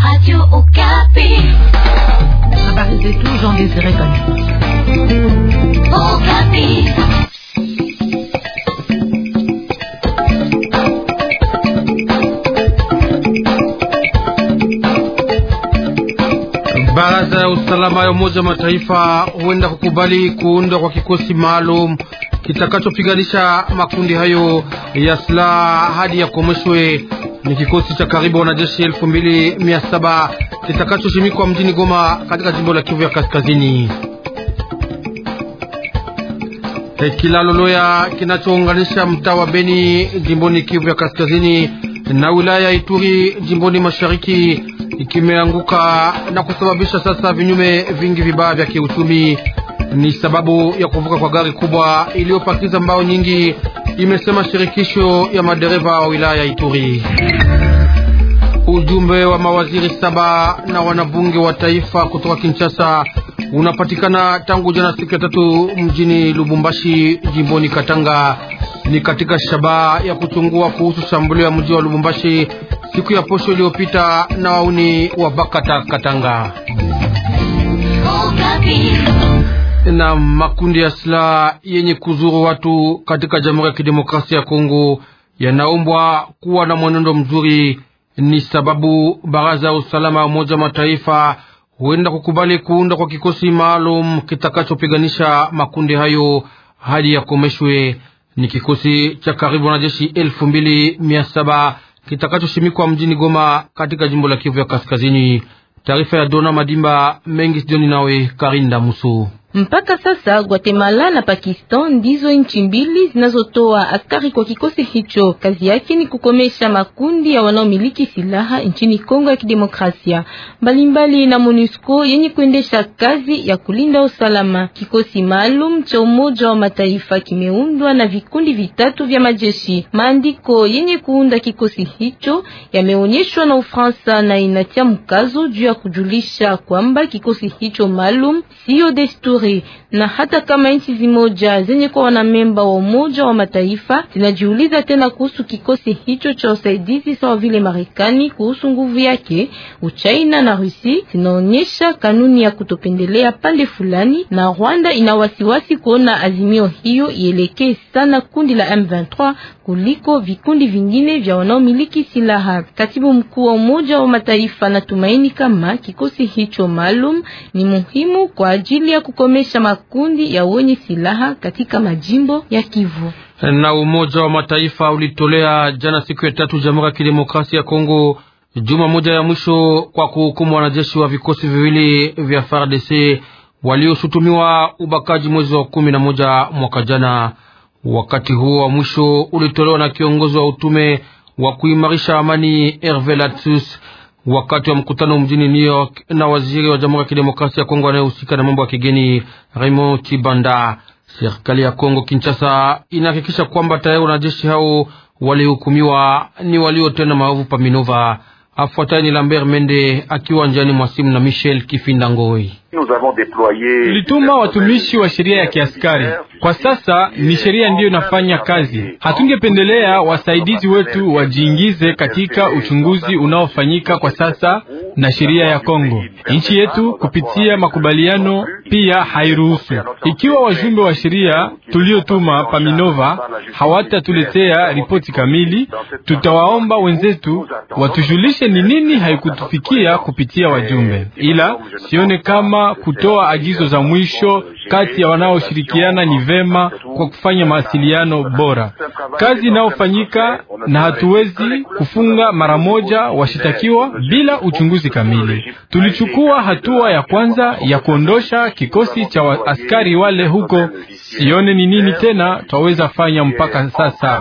Radio Okapi. Habari zetu Jean Désiré Kanyama. Okapi. Baraza ya usalama ya Umoja wa Mataifa huenda kukubali kuundwa kwa kikosi maalum kitakachopiganisha makundi hayo ya silaha hadi yakomeshwe. Ni kikosi cha karibu wanajeshi elfu mbili mia saba kitakachoshimikwa mjini Goma katika jimbo la Kivu ya Kaskazini. E, kilalo Loya kinachounganisha mtaa wa Beni jimboni Kivu ya Kaskazini na wilaya ya Ituri jimboni Mashariki kimeanguka na kusababisha sasa vinyume vingi vibaya vya kiuchumi. Ni sababu ya kuvuka kwa gari kubwa iliyopakiza mbao nyingi, imesema shirikisho ya madereva wa wilaya ya Ituri. Ujumbe wa mawaziri saba na wanabunge wa taifa kutoka Kinshasa unapatikana tangu jana siku ya tatu mjini Lubumbashi jimboni Katanga. Ni katika shabaha ya kuchungua kuhusu shambulio ya mji wa Lubumbashi siku ya posho iliyopita na wauni wa Bakata Katanga na makundi ya silaha yenye kuzuru watu katika Jamhuri ya Kidemokrasia ya Kongo yanaombwa kuwa na mwenendo mzuri. Ni sababu baraza ya usalama ya Umoja wa Mataifa huenda kukubali kuunda kwa kikosi maalum kitakachopiganisha makundi hayo hadi yakomeshwe. Ni kikosi cha karibu wanajeshi elfu mbili mia saba kitakachoshimikwa mjini Goma katika jimbo la Kivu ya Kaskazini. Taarifa ya Dona Madimba mengi sijoni nawe Karinda Musu. Mpaka sasa Guatemala na Pakistan ndizo nchi mbili zinazotoa askari kwa kikosi hicho. Kazi yake ni kukomesha makundi ya wanaomiliki silaha nchini Kongo ya Kidemokrasia, mbalimbali na MONUSCO yenye kuendesha kazi ya kulinda usalama. Kikosi maalum cha Umoja wa Mataifa kimeundwa na vikundi vitatu vya majeshi. Maandiko yenye kuunda kikosi hicho yameonyeshwa na Ufaransa na inatia mkazo juu ya kujulisha kwamba kikosi hicho maalum sio desturi na hata kama nchi zimoja zenye kuwa wanamemba wa Umoja wa Mataifa zinajiuliza tena kuhusu kikosi hicho cha usaidizi sawa vile Marekani kuhusu nguvu yake, Uchina na Rusi zinaonyesha kanuni ya kutopendelea pande fulani, na Rwanda ina wasiwasi kuona azimio hiyo ielekee sana kundi la M23 kuliko vikundi vingine vya wanaomiliki silaha. Katibu mkuu wa Umoja wa Mataifa anatumaini kama kikosi hicho maalum ni muhimu kwa ajili ya kukomesha makundi ya wenye silaha katika majimbo ya Kivu. Na Umoja wa Mataifa ulitolea jana siku ya tatu Jamhuri ya Kidemokrasia ya Kongo juma moja ya mwisho kwa kuhukumu wanajeshi wa vikosi viwili vya FARDC walioshutumiwa ubakaji mwezi wa kumi na moja mwaka jana. Wakati huo wa mwisho ulitolewa na kiongozi wa utume wa kuimarisha amani Herve Latsus wakati wa mkutano mjini New York na waziri wa Jamhuri ya Kidemokrasia ya Kongo anayehusika na mambo ya kigeni Raymond Chibanda. Serikali ya Kongo Kinshasa inahakikisha kwamba tayari wanajeshi hao walihukumiwa ni waliotenda maovu pa Minova. Afuatayo ni Lambert Mende akiwa njiani mwa simu na Michel Kifinda Ngoi. Tulituma watumishi wa sheria ya kiaskari. Kwa sasa ni sheria ndiyo inafanya kazi. Hatungependelea wasaidizi wetu wajiingize katika uchunguzi unaofanyika kwa sasa na sheria ya Kongo. Nchi yetu kupitia makubaliano pia hairuhusu. Ikiwa wajumbe wa sheria tuliotuma Paminova hawatatuletea ripoti kamili, tutawaomba wenzetu watujulishe ni nini haikutufikia kupitia wajumbe, ila sione kama kutoa agizo za mwisho kati ya wanaoshirikiana ni vema kwa kufanya mawasiliano bora. Kazi inayofanyika na hatuwezi kufunga mara moja washitakiwa bila uchunguzi kamili. Tulichukua hatua ya kwanza ya kuondosha kikosi cha askari wale huko. Sione ni nini tena twaweza fanya mpaka sasa.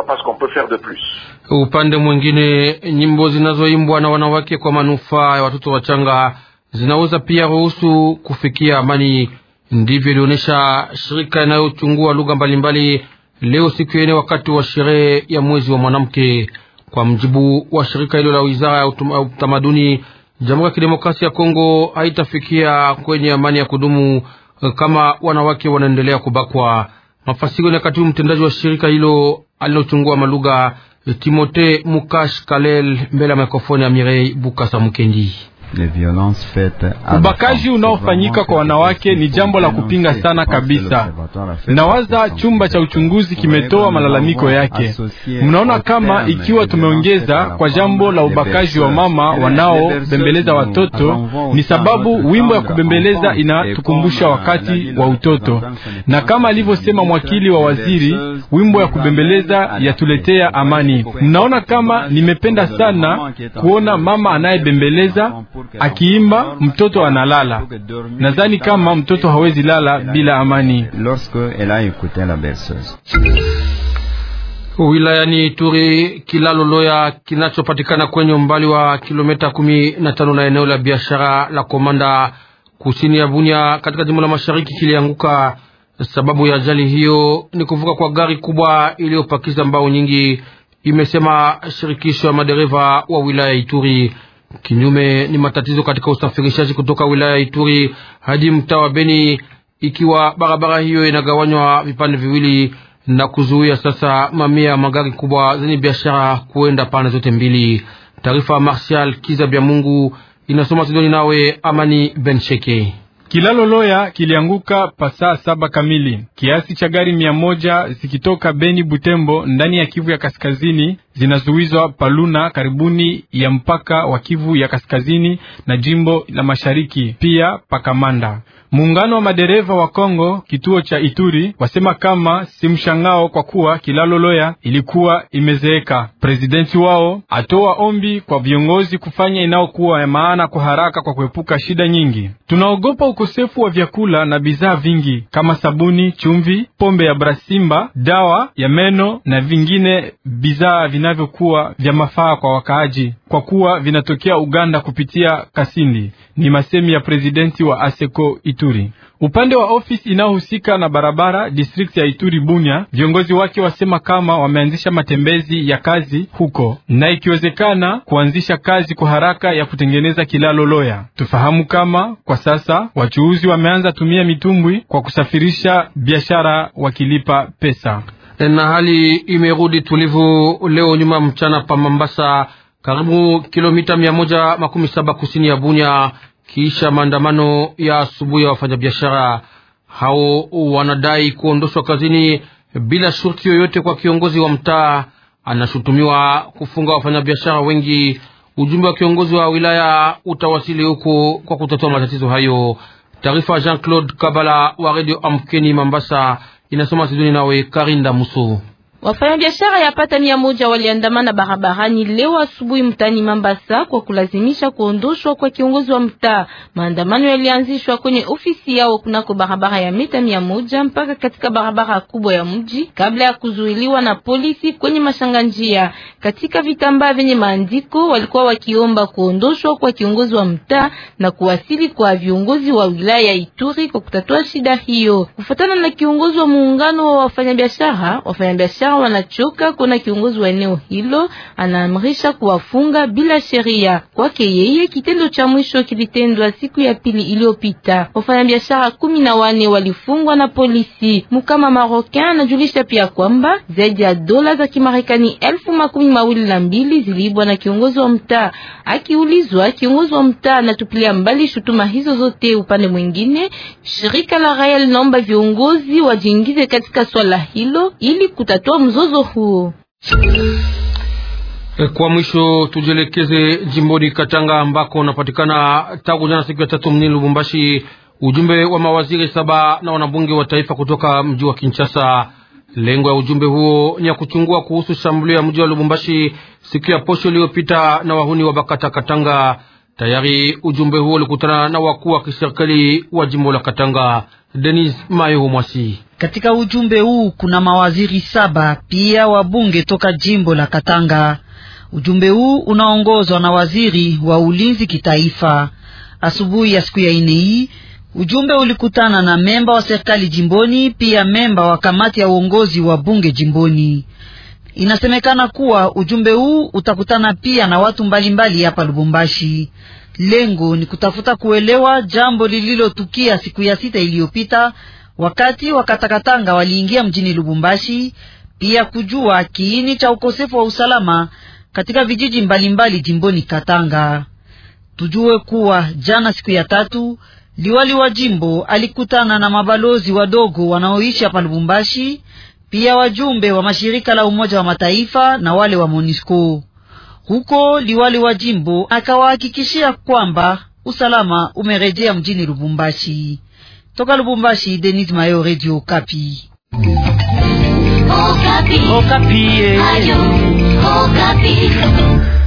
Upande mwingine, nyimbo zinazoimbwa na wanawake kwa manufaa ya watoto wachanga zinaweza pia ruhusu kufikia amani. Ndivyo ilionyesha shirika inayochungua lugha mbalimbali leo siku ya ine wakati wa sherehe ya mwezi wa mwanamke. Kwa mjibu wa shirika hilo la wizara ya utamaduni, Jamhuri ya Kidemokrasia ya Kongo haitafikia kwenye amani ya kudumu kama wanawake wanaendelea kubakwa. Mafasiri na katibu mtendaji wa shirika hilo alilochungua malugha Timote Mukash Kalel mbele ya mikrofoni ya Mirei Bukasa Mukendi. Ubakaji unaofanyika kwa wanawake ni jambo la kupinga sana kabisa. Nawaza chumba cha uchunguzi kimetoa malalamiko yake. Mnaona kama ikiwa tumeongeza kwa jambo la ubakaji wa mama wanaobembeleza watoto, ni sababu wimbo ya kubembeleza inatukumbusha wakati wa utoto, na kama alivyosema mwakili wa waziri, wimbo ya kubembeleza yatuletea amani. Mnaona kama nimependa sana kuona mama anayebembeleza akiimba mtoto analala. Nadhani kama mtoto hawezi lala bila amani. Wilayani Ituri, kilalo Loya kinachopatikana kwenye umbali wa kilomita kumi na tano na eneo la biashara la Komanda kusini ya Bunia katika jimbo la mashariki kilianguka. Sababu ya ajali hiyo ni kuvuka kwa gari kubwa iliyopakiza mbao nyingi, imesema shirikisho ya madereva wa wilaya Ituri. Kinyume ni matatizo katika usafirishaji kutoka wilaya ya Ituri hadi mtaa wa Beni, ikiwa barabara hiyo inagawanywa vipande viwili na kuzuia sasa mamia ya magari kubwa zenye biashara kuenda pande zote mbili. Taarifa Martial Kiza Bya Mungu inasoma Sidoni nawe Amani Bensheke. Kilalo Loya kilianguka pasaa saba kamili. Kiasi cha gari mia moja zikitoka Beni Butembo ndani ya Kivu ya kaskazini zinazuizwa Paluna karibuni ya mpaka wa Kivu ya kaskazini na jimbo la mashariki, pia Pakamanda. Muungano wa madereva wa Kongo kituo cha Ituri wasema kama si mshangao kwa kuwa kilalo Loya ilikuwa imezeeka. Prezidenti wao atoa ombi kwa viongozi kufanya inayokuwa ya maana kwa haraka kwa kuepuka shida nyingi. Tunaogopa ukosefu wa vyakula na bidhaa vingi kama sabuni, chumvi, pombe ya Brasimba, dawa ya meno na vingine bidhaa vinavyokuwa vya mafaa kwa wakaaji kwa kuwa vinatokea Uganda kupitia Kasindi. Ni masemi ya prezidenti wa ASECO Ituri. Upande wa ofisi inayohusika na barabara district ya Ituri Bunya, viongozi wake wasema kama wameanzisha matembezi ya kazi huko na ikiwezekana kuanzisha kazi kwa haraka ya kutengeneza kilalo Loya. Tufahamu kama kwa sasa wachuuzi wameanza tumia mitumbwi kwa kusafirisha biashara wakilipa pesa. Na hali imerudi tulivu leo nyuma mchana pa Mambasa, karibu kilomita mia moja makumi saba kusini ya Bunya kisha maandamano ya asubuhi ya wafanyabiashara hao wanadai kuondoshwa kazini bila shurti yoyote kwa kiongozi wa mtaa. Anashutumiwa kufunga wafanyabiashara wengi. Ujumbe wa kiongozi wa wilaya utawasili huko kwa kutatua matatizo hayo. Taarifa Jean Claude Kabala wa Radio Amkeni Mambasa, inasoma Sidoni nawe Karinda Muso. Wafanyabiashara yapata mia moja waliandamana barabarani leo asubuhi mtaani Mambasa kwa kulazimisha kuondoshwa kwa kiongozi wa mtaa. Maandamano yalianzishwa kwenye ofisi yao kunako barabara ya mita mia moja mpaka katika barabara kubwa ya mji kabla ya kuzuiliwa na polisi kwenye mashanga njia. Katika vitambaa vyenye maandiko walikuwa wakiomba kuondoshwa kwa kiongozi wa mtaa na kuwasili kwa viongozi wa wilaya ya Ituri kwa kutatua shida hiyo. Kufuatana na kiongozi wa muungano wa wafanyabiashara, wafanyabiashara wanachoka kuna kiongozi wa eneo hilo anaamrisha kuwafunga bila sheria. Kwake yeye, kitendo cha mwisho kilitendwa siku ya pili iliyopita. Wafanyabiashara kumi na wane walifungwa na polisi. Mukama Marocain anajulisha pia kwamba zaidi ya dola za Kimarekani elfu makumi mawili na mbili ziliibwa na kiongozi wa mtaa. Akiulizwa, kiongozi wa mtaa anatupilia mbali shutuma hizo zote. Upande mwingine, shirika la raia linaomba viongozi wajiingize katika swala hilo ili kutatua mzozo huo. Kwa mwisho tujielekeze jimboni Katanga ambako unapatikana tangu jana siku ya tatu mjini Lubumbashi ujumbe wa mawaziri saba na wanabunge wa taifa kutoka mji wa Kinshasa. Lengo ya ujumbe huo ni ya kuchungua kuhusu shambulio ya mji wa Lubumbashi siku ya posho iliyopita na wahuni wa Bakata Katanga. Tayari ujumbe huo ulikutana na wakuu wa kiserikali wa jimbo la Katanga. Denis Mayo Mwasi katika ujumbe huu kuna mawaziri saba pia wabunge toka jimbo la Katanga. Ujumbe huu unaongozwa na waziri wa ulinzi kitaifa. Asubuhi ya siku ya ine hii ujumbe ulikutana na memba wa serikali jimboni, pia memba wa kamati ya uongozi wa bunge jimboni. Inasemekana kuwa ujumbe huu utakutana pia na watu mbalimbali hapa Lubumbashi. Lengo ni kutafuta kuelewa jambo lililotukia siku ya sita iliyopita wakati wakatakatanga waliingia mjini Lubumbashi pia kujua kiini cha ukosefu wa usalama katika vijiji mbalimbali mbali jimboni Katanga. Tujue kuwa jana siku ya tatu liwali wa jimbo alikutana na mabalozi wadogo wanaoishi hapa Lubumbashi, pia wajumbe wa mashirika la Umoja wa Mataifa na wale wa MONUSCO. Huko liwali wa jimbo akawahakikishia kwamba usalama umerejea mjini Lubumbashi. Toka Lubumbashi, Denis Mayo, Radio Kapi. Okapi. Okapi. Ayo, Okapi.